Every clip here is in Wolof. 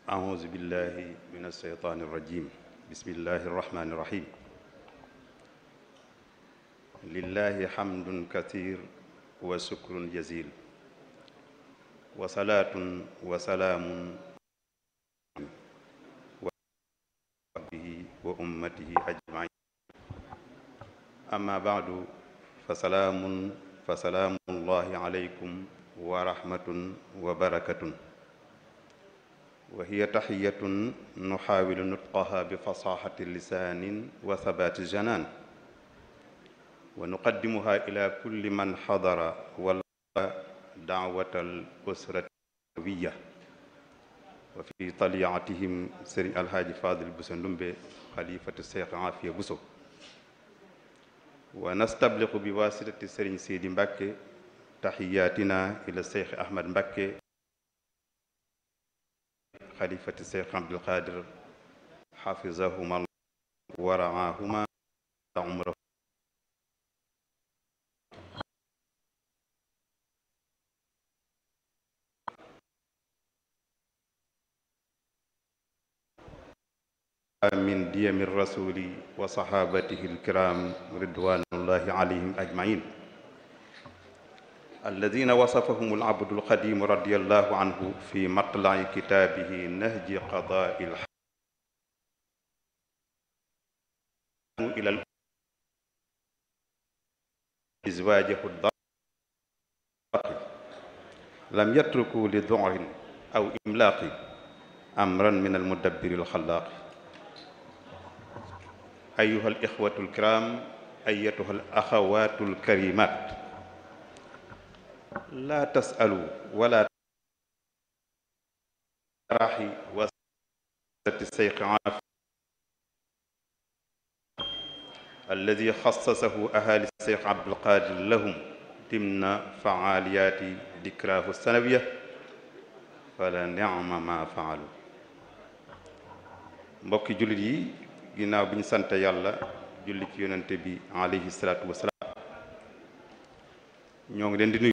أعوذ بالله من الشيطان الرجيم بسم الله الرحمن الرحيم لله حمد كثير وشكر جزيل وصلاة وسلام وصحبه وأمته أجمعين أما بعد فسلام فسلام الله عليكم ورحمة وبركة وهي تحية نحاول نطقها بفصاحة اللسان وثبات الجنان ونقدمها إلى كل من حضر ولا دعوة الأسرة النبوية وفي طليعتهم سري الحاج فاضل بوسندومبي خليفة الشيخ عافية بوسو ونستبلغ بواسطة سرين سيدي مبكي تحياتنا إلى الشيخ أحمد مبكي خليفة الشيخ عبد القادر حفظهما الله ورعاهما عمره من ديم الرسول وصحابته الكرام رضوان الله عليهم أجمعين الذين وصفهم العبد القديم رضي الله عنه في مطلع كتابه نهج قضاء الحق إلى إزواجه الضار لم يتركوا لذعر أو إملاق أمرا من المدبر الخلاق أيها الإخوة الكرام أيتها الأخوات الكريمات لا تسألوا ولا راحي وسط الشيخ عافية الذي خصصه أهالي الشيخ عبد القادر لهم ضمن فعاليات ذكراه السنوية فلنعم ما فعلوا mbokki jullit yi ginnaaw bi ñu sant yàlla julli ci yonante bi alayhi salaatu wasalaam ñoo ngi leen di nuyu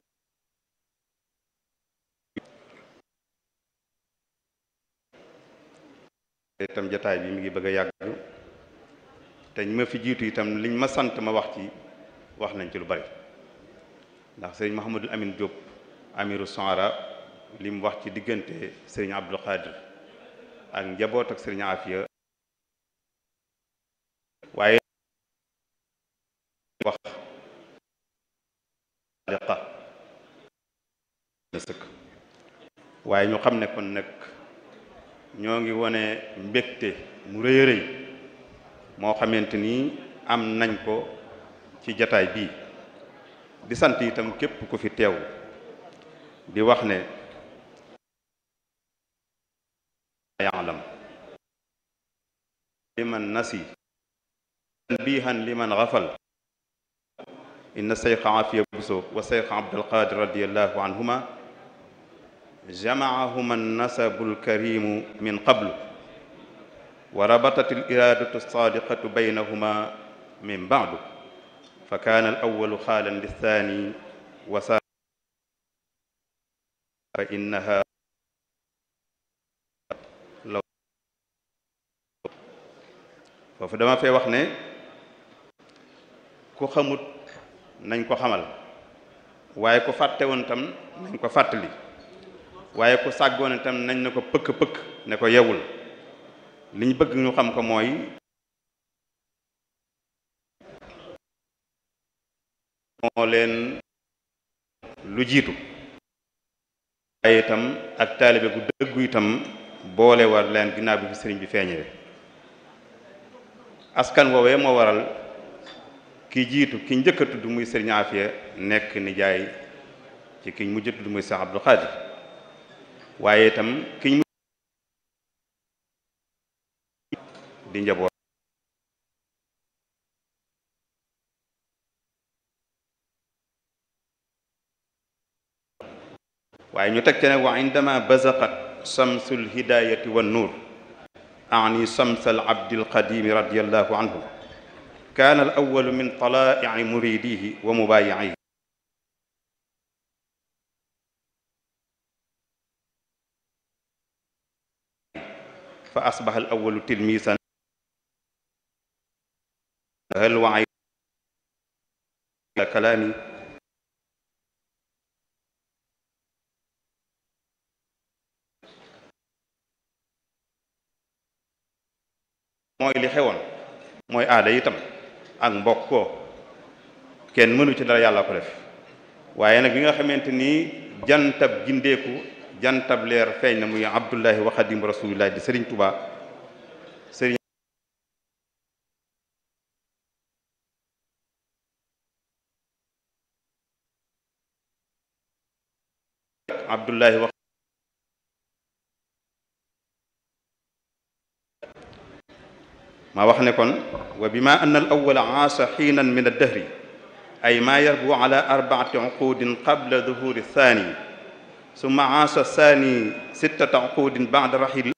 itam jataay bi mi ngi bëgg a yàgg te ñu ma fi jiitu itam liñ ma sant ma wax ci wax nañ ci lu bari ndax sëriñ Mouhamadul Amin Diop amiru Sohara li mu wax ci diggante sëriñ Abdul Qadir ak njaboot ak sëriñ Afia waaye wax liqa sëkk waaye ñu xam ne kon nag ñoo ngi wone mbégte mu rëy rëy moo xamante ni am nañ ko ci jataay bii di sant itam képp ku fi teew di wax ne yaalam liman nasi tanbihan liman xafal inna seyxa afiya buso wa seyxa abdulqadir radiallahu anhuma جمعهما النسب الكريم من قبل وربطت الإرادة الصادقة بينهما من بعد فكان الأول خالا للثاني وسا فإنها لو foofu dama fee wax ne ku xamut nañ ko xamal waaye ku fàtte woon tam nañ ko fàttali waaye ku sàggoon itam nañ ne ko pëkk-pëkk ne ko yewul li ñu bëgg ñu xam ko mooy moo leen lu jiitu waaye itam ak taalibe gu dëggu itam boole war leen ginnaaw bi fi sëriñ bi feeñee askan woowee moo waral ki jiitu ki njëkk a tudd muy sëriñ Afia nekk nijaay ci ki mujj a tudd muy Seex Abdul Xaadir waaye itam kiñ di njaboot waaye ñu teg ci ne wa indama bazaqat samsul hidayati wan nuur ani samsal abdil qadimi radiallahu anhu kaana al awalu min talaa'i muridihi wa mubaayi'ihi fa asbaha al awalu tilmisan hal waay kalaami mooy li xewoon mooy aada itam ak mbokkoo kenn mënu ci dara yàlla ko def waaye nag bi nga xamante ni jantab gindeeku jantab leer feeñ na muy abdullahi wa xadim rasulillah di sëriñ Tuubaa sëriñ abdullahi wa ma wax ne kon wa bima anna al awwala aasa xiinan min addahri ay ma yarbu ala arbaati uqudin qabla duhuri thani summa aasa thani sittata uqudin bada rahil